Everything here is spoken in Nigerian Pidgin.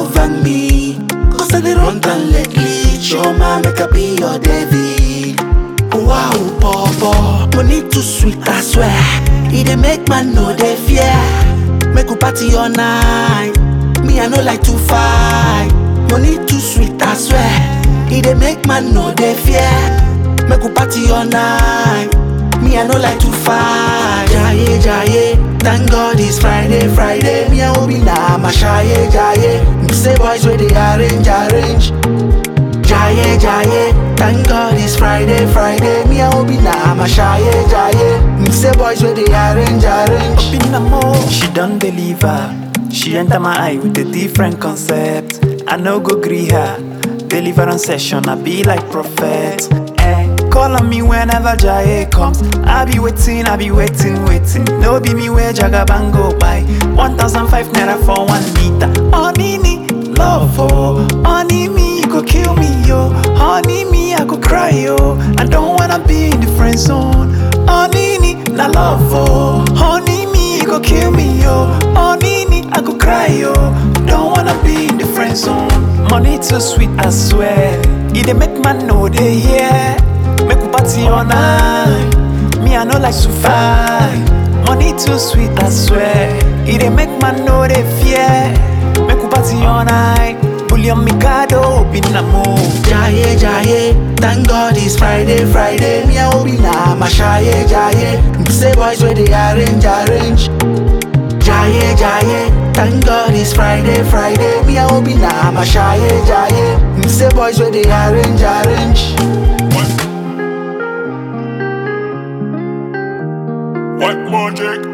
over me. Cause I dey run down lately. Choma, make I be your David. Wow, bobo, money too sweet, I swear. It dey make man know they fear. Make we party all night. Me, I no like to fight. Money too sweet, I swear. It dey make man know they fear. Make we party all night. Me, I no like to fight. Jaye, jaye. Thank God it's Friday, Friday. Me, I will be now, my shaye, jaye. Me say boys where they arrange, arrange. Jaye, jaye. Thank God it's Friday, Friday. Me, I will be now, my shaye, jaye. Me say boys where they arrange, arrange. Been a more, she done deliver. She enter my eye with a different concept. I no go gree her. Deliverance session, I be like prophet. Eh, call on me whenever Jaye comes. I be waiting, I be waiting, waiting. No be me where Jagaban go by. 1005 naira for one liter. Honey me, love oh. Honey me, you go kill me yo. Honey me, I go cry yo. I don't wanna be in the friend zone. Honey me, na love oh. Honey me, you go kill me yo. Honey me, I go cry yo. Don't wanna be in the friend zone. Money too sweet, I swear. It dey make man know they hear. Make we party all night. Me, I no like to fight. Money too sweet, I swear. It dey make man know they fear. Make we party all night. Bullion Mikado, be na move. Jaye, jaye, thank God it's Friday, Friday. Me, I will be now, my shaye, jaye. Me say boys where they arrange, arrange. Jaye, jaye, thank God it's Friday, Friday. Me, I will be now, my shaye, jaye. Me say boys where they arrange, arrange. What magic?